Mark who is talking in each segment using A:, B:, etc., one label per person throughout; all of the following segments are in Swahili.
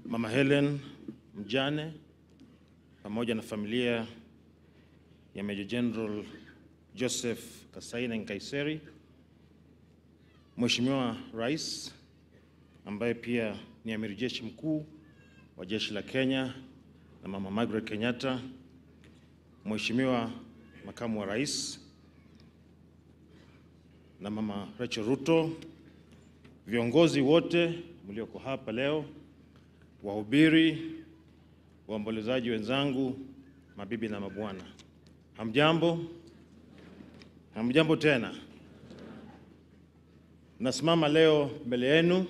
A: Mama Helen mjane pamoja na familia ya Major General Joseph Kasaine Nkaiseri, Mheshimiwa Rais ambaye pia ni amiri jeshi mkuu wa jeshi la Kenya na Mama Margaret Kenyatta, Mheshimiwa Makamu wa Rais na Mama Rachel Ruto, viongozi wote mlioko hapa leo, wahubiri, waombolezaji wenzangu, mabibi na mabwana, hamjambo? Hamjambo tena. Nasimama leo mbele yenu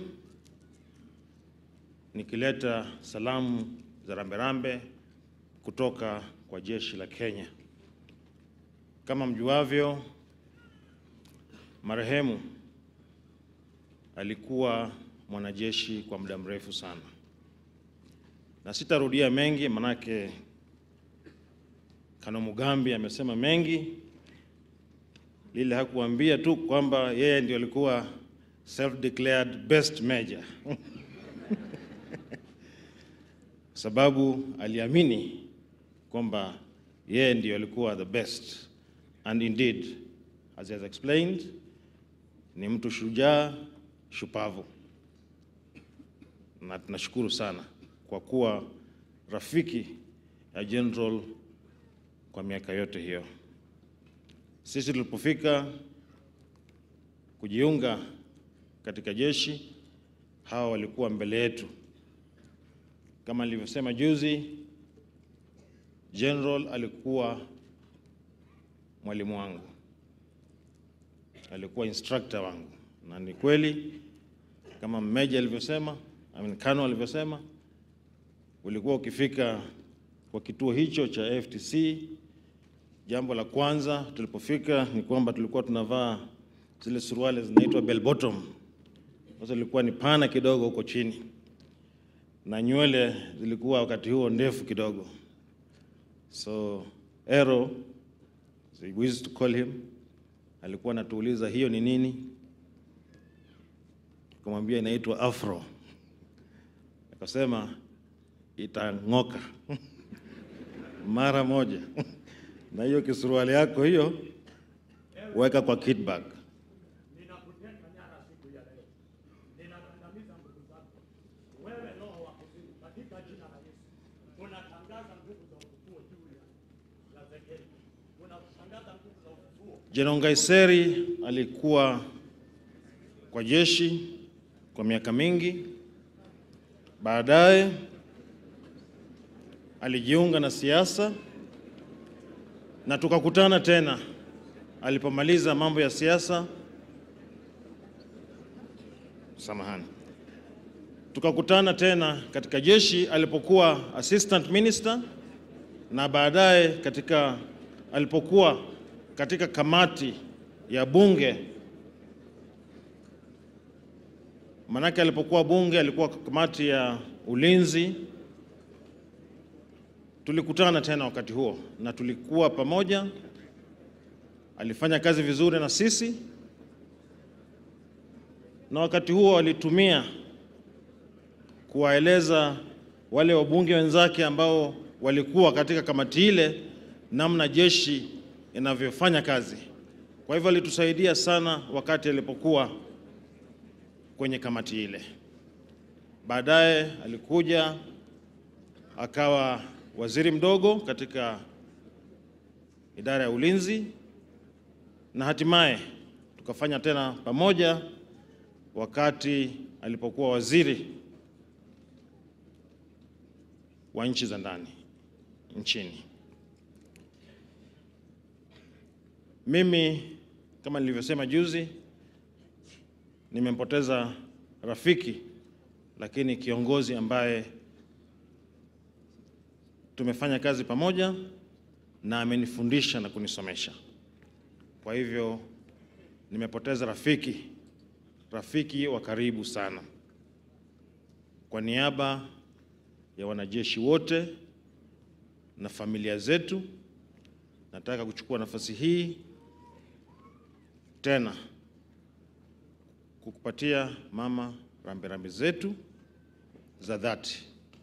A: nikileta salamu za ramberambe kutoka kwa jeshi la Kenya. Kama mjuavyo, marehemu alikuwa mwanajeshi kwa muda mrefu sana, na sitarudia mengi, manake Kano Mugambi amesema mengi. Lile hakuambia tu kwamba yeye ndio alikuwa self declared best major sababu aliamini kwamba yeye ndio alikuwa the best and indeed as he has explained ni mtu shujaa shupavu, na tunashukuru sana kwa kuwa rafiki ya general kwa miaka yote hiyo. Sisi tulipofika kujiunga katika jeshi, hawa walikuwa mbele yetu. Kama nilivyosema juzi, general alikuwa mwalimu wangu, alikuwa instructor wangu, na ni kweli kama meja alivyosema, I mean, Kano alivyosema, ulikuwa ukifika kwa kituo hicho cha FTC, jambo la kwanza tulipofika ni kwamba tulikuwa tunavaa zile suruali zinaitwa bell bottom, sasa ilikuwa ni pana kidogo huko chini na nywele zilikuwa wakati huo ndefu kidogo. So Ero, as we used to call him, alikuwa anatuuliza hiyo ni nini, kumwambia inaitwa afro, akasema itang'oka mara moja na hiyo kisuruali yako hiyo weka kwa kit bag.
B: Ninakuteka nyara siku ya leo, ninakandamiza nguvu zako wewe, roho wa kuzimu, katika jina la Yesu. Unatangaza nguvu za ufufuo juu ya ya Zekeli, unatangaza nguvu za ufufuo.
A: Jenerali Nkaiseri alikuwa kwa jeshi kwa miaka mingi. Baadaye alijiunga na siasa na tukakutana tena alipomaliza mambo ya siasa. Samahani, tukakutana tena katika jeshi alipokuwa assistant minister na baadaye katika alipokuwa katika kamati ya bunge. Manake alipokuwa bunge alikuwa kamati ya ulinzi. Tulikutana tena wakati huo na tulikuwa pamoja. Alifanya kazi vizuri na sisi, na wakati huo alitumia kuwaeleza wale wabunge wenzake ambao walikuwa katika kamati ile namna jeshi inavyofanya kazi. Kwa hivyo alitusaidia sana wakati alipokuwa kwenye kamati ile. Baadaye alikuja akawa waziri mdogo katika idara ya ulinzi na hatimaye tukafanya tena pamoja wakati alipokuwa waziri wa nchi za ndani nchini. Mimi kama nilivyosema juzi, nimempoteza rafiki, lakini kiongozi ambaye tumefanya kazi pamoja na amenifundisha na kunisomesha. Kwa hivyo nimepoteza rafiki, rafiki wa karibu sana. Kwa niaba ya wanajeshi wote na familia zetu, nataka kuchukua nafasi hii tena kukupatia mama rambirambi zetu za dhati.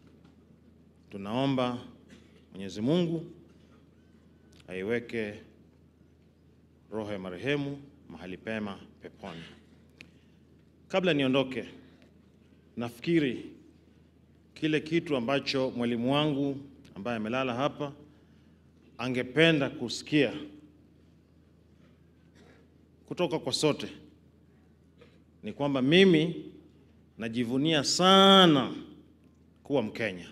A: tunaomba Mwenyezi Mungu aiweke roho ya marehemu mahali pema peponi. Kabla niondoke, nafikiri kile kitu ambacho mwalimu wangu ambaye amelala hapa angependa kusikia kutoka kwa sote ni kwamba mimi najivunia sana kuwa Mkenya,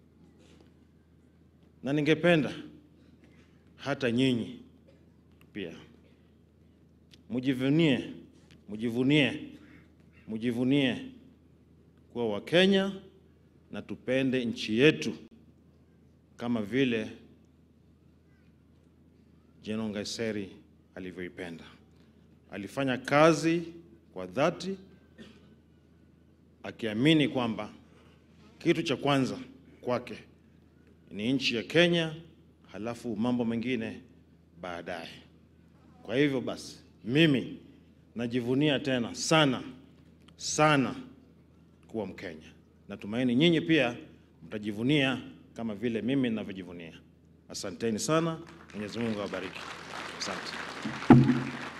A: na ningependa hata nyinyi pia mujivunie, mujivunie, mujivunie kuwa Wakenya na tupende nchi yetu kama vile General Ngaiseri alivyoipenda. Alifanya kazi kwa dhati akiamini kwamba kitu cha kwanza kwake ni nchi ya Kenya, halafu mambo mengine baadaye. Kwa hivyo basi, mimi najivunia tena sana sana kuwa Mkenya. Natumaini nyinyi pia mtajivunia kama vile mimi ninavyojivunia. Asanteni sana, Mwenyezi Mungu awabariki. Asante.